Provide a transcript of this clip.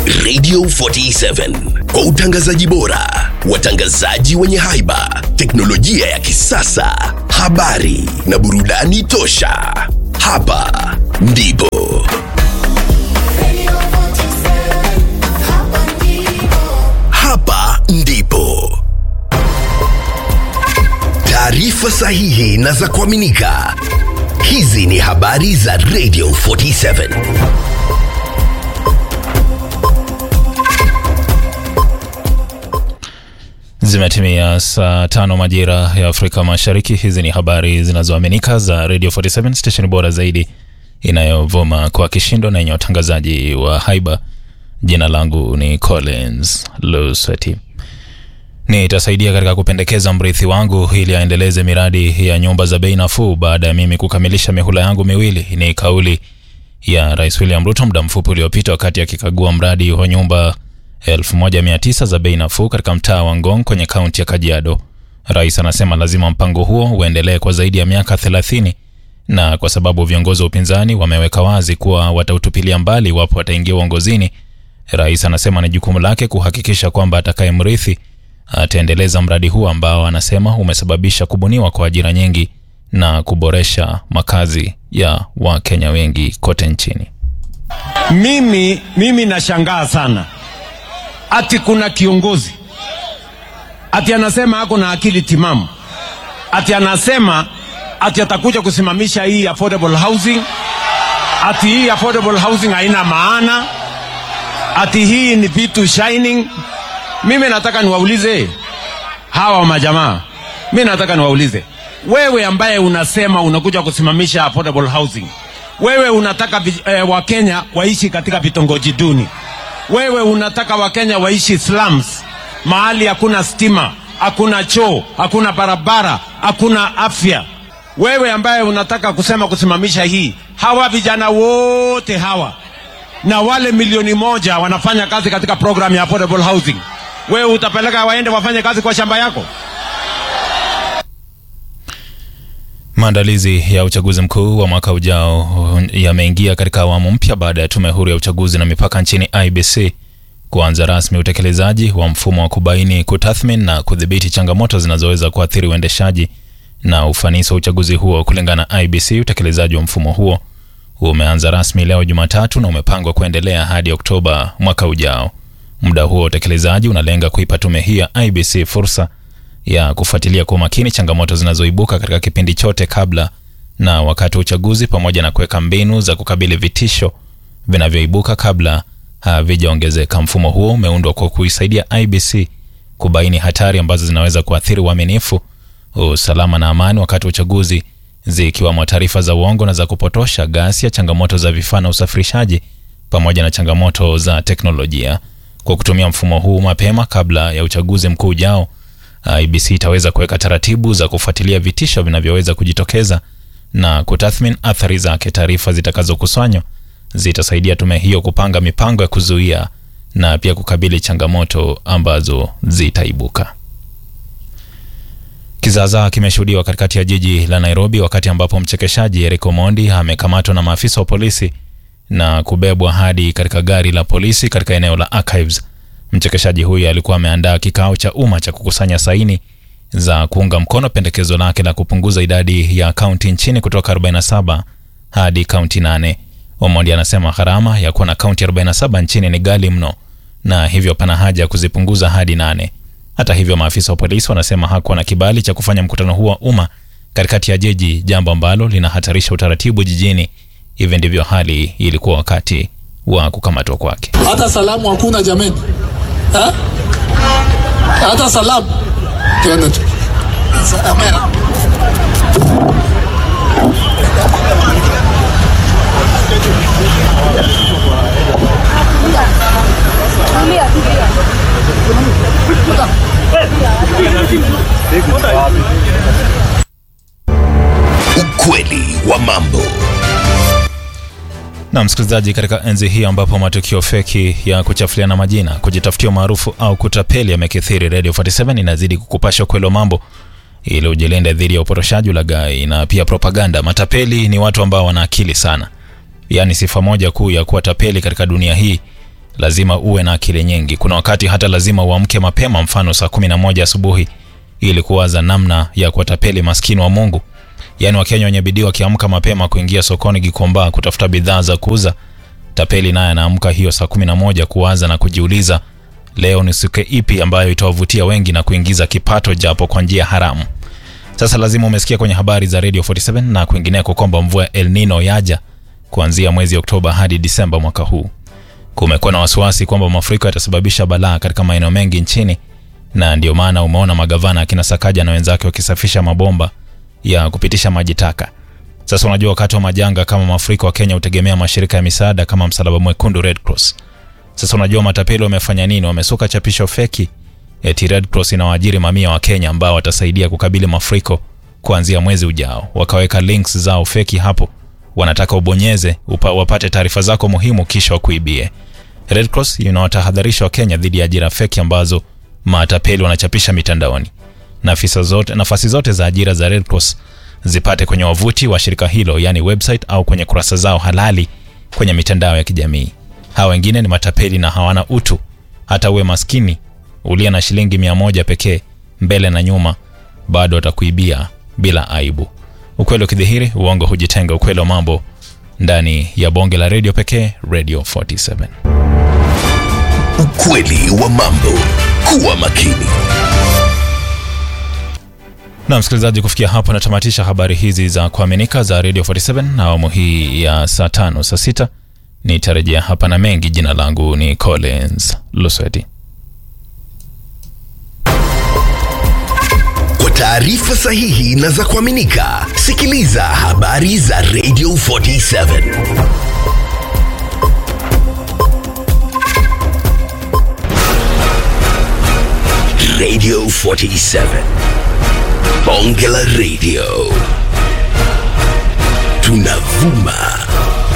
Radio 47 kwa utangazaji bora, watangazaji wenye haiba, teknolojia ya kisasa, habari na burudani tosha. Hapa ndipo hapa ndipo taarifa sahihi na za kuaminika. Hizi ni habari za Radio 47. Zimetimia saa tano majira ya Afrika Mashariki. Hizi ni habari zinazoaminika za Radio 47 station bora zaidi inayovuma kwa kishindo na yenye watangazaji wa haiba. Jina langu ni Collins Lusweti. Nitasaidia katika kupendekeza mrithi wangu ili aendeleze miradi ya nyumba za bei nafuu baada ya mimi kukamilisha mihula yangu miwili. Ni kauli ya Rais William Ruto muda mfupi uliopita wakati akikagua mradi wa nyumba 1900 za bei nafuu katika mtaa wa Ngong kwenye kaunti ya Kajiado. Rais anasema lazima mpango huo uendelee kwa zaidi ya miaka 30 na kwa sababu viongozi wa upinzani wameweka wazi kuwa watautupilia mbali iwapo wataingia uongozini, rais anasema ni jukumu lake kuhakikisha kwamba atakayemrithi ataendeleza mradi huu ambao anasema umesababisha kubuniwa kwa ajira nyingi na kuboresha makazi ya Wakenya wengi kote nchini. Mimi, mimi nashangaa sana ati kuna kiongozi ati anasema ako na akili timamu, ati anasema ati atakuja kusimamisha hii affordable housing, ati hii affordable housing haina maana, ati hii ni vitu shining. Mimi nataka niwaulize hawa majamaa, mimi nataka niwaulize wewe, ambaye unasema unakuja kusimamisha affordable housing, wewe unataka vi- eh, Wakenya waishi katika vitongoji duni wewe unataka wakenya waishi slums, mahali hakuna stima, hakuna choo, hakuna barabara, hakuna afya. Wewe ambaye unataka kusema kusimamisha hii, hawa vijana wote hawa na wale milioni moja wanafanya kazi katika program ya affordable housing, wewe utapeleka waende wafanye kazi kwa shamba yako? Maandalizi ya uchaguzi mkuu wa mwaka ujao yameingia katika awamu mpya baada ya tume huru ya uchaguzi na mipaka nchini IBC kuanza rasmi utekelezaji wa mfumo wa kubaini, kutathmini na kudhibiti changamoto zinazoweza kuathiri uendeshaji na ufanisi wa uchaguzi huo. Kulingana na IBC, utekelezaji wa mfumo huo umeanza rasmi leo Jumatatu na umepangwa kuendelea hadi Oktoba mwaka ujao. Muda huo wa utekelezaji unalenga kuipa tume hii ya IBC fursa ya kufuatilia kwa umakini changamoto zinazoibuka katika kipindi chote kabla na wakati wa uchaguzi pamoja na kuweka mbinu za kukabili vitisho vinavyoibuka kabla havijaongezeka. Mfumo huo umeundwa kwa kuisaidia IBC kubaini hatari ambazo zinaweza kuathiri uaminifu, usalama na amani wakati wa uchaguzi, zikiwamo taarifa za uongo na za kupotosha, ghasia, changamoto za vifaa na usafirishaji, pamoja na changamoto za teknolojia. Kwa kutumia mfumo huu mapema kabla ya uchaguzi mkuu ujao, IBC itaweza kuweka taratibu za kufuatilia vitisho vinavyoweza kujitokeza na kutathmini athari zake. Taarifa zitakazokusanywa zitasaidia tume hiyo kupanga mipango ya kuzuia na pia kukabili changamoto ambazo zitaibuka. Kizaazaa kimeshuhudiwa katikati ya jiji la Nairobi wakati ambapo mchekeshaji Eric Omondi amekamatwa na maafisa wa polisi na kubebwa hadi katika gari la polisi katika eneo la Archives. Mchekeshaji huyu alikuwa ameandaa kikao cha umma cha kukusanya saini za kuunga mkono pendekezo lake la kupunguza idadi ya kaunti nchini kutoka 47 hadi kaunti 8. Omondi anasema gharama ya kuwa na kaunti 47 nchini ni ghali mno na hivyo pana haja ya kuzipunguza hadi nane. Hata hivyo, maafisa wa polisi wanasema hakuwa na kibali cha kufanya mkutano huo wa umma katikati ya jiji, jambo ambalo linahatarisha utaratibu jijini. Hivi ndivyo hali ilikuwa wakati wa kukamatwa kwake. hata salamu hakuna jameni ha? hata salamu tuende tu Amena. Ukweli wa mambo. Na msikilizaji, katika enzi hii ambapo matukio feki ya kuchafuliana majina, kujitafutia maarufu au kutapeli yamekithiri, Radio 47 inazidi kukupasha ukweli wa mambo ili ujilinde dhidi ya upotoshaji, ulaghai na pia propaganda. Matapeli ni watu ambao wana akili sana, yaani sifa moja kuu ya kuwa tapeli katika dunia hii lazima uwe na akili nyingi. Kuna wakati hata lazima uamke mapema, mfano saa 11 asubuhi, ili kuwaza namna ya kuwatapeli maskini wa Mungu. Yaani Wakenya wenye bidii wakiamka mapema kuingia sokoni Gikomba kutafuta bidhaa za kuuza, tapeli naye anaamka hiyo saa 11 kuwaza na kujiuliza leo ni siku ipi ambayo itawavutia wengi na kuingiza kipato japo kwa njia haramu. Sasa lazima umesikia kwenye habari za Radio 47 na kwingineko kwamba mvua ya El Nino yaja kuanzia mwezi Oktoba hadi Disemba mwaka huu. Kumekuwa na wasiwasi kwamba mafuriko yatasababisha balaa katika maeneo mengi nchini, na ndio maana umeona magavana akina Sakaja na wenzake wakisafisha mabomba ya kupitisha maji taka. Sasa unajua, wakati wa majanga kama mafuriko, wa Kenya hutegemea mashirika ya misaada kama Msalaba Mwekundu, Red Cross. Sasa unajua matapeli wamefanya nini? Wamesuka chapisho feki eti Red Cross inawaajiri mamia wa Kenya ambao watasaidia kukabili mafuriko kuanzia mwezi ujao. Wakaweka links zao feki hapo, wanataka ubonyeze upa, wapate taarifa zako muhimu kisha wakuibie. Red Cross inawatahadharisha Wakenya dhidi ya ajira feki ambazo matapeli wanachapisha mitandaoni. Nafasi zote, nafasi zote za ajira za Red Cross zipate kwenye wavuti wa shirika hilo, yani website au kwenye kurasa zao halali kwenye mitandao ya kijamii. Hawa wengine ni matapeli na hawana utu. Hata uwe maskini uliye na shilingi mia moja pekee mbele na nyuma, bado watakuibia bila aibu. Ukweli ukidhihiri, uongo hujitenga. Ukweli wa mambo ndani ya bonge la redio pekee, Radio 47. Ukweli wa mambo. Kuwa makini. Na msikilizaji, kufikia hapo natamatisha habari hizi za kuaminika za Radio 47 na awamu hii ya saa tano saa sita nitarejea hapa na mengi. Jina langu ni Collins Lusweti. Kwa taarifa sahihi na za kuaminika, sikiliza habari za Radio 47. Radio 47. Bonge la Radio.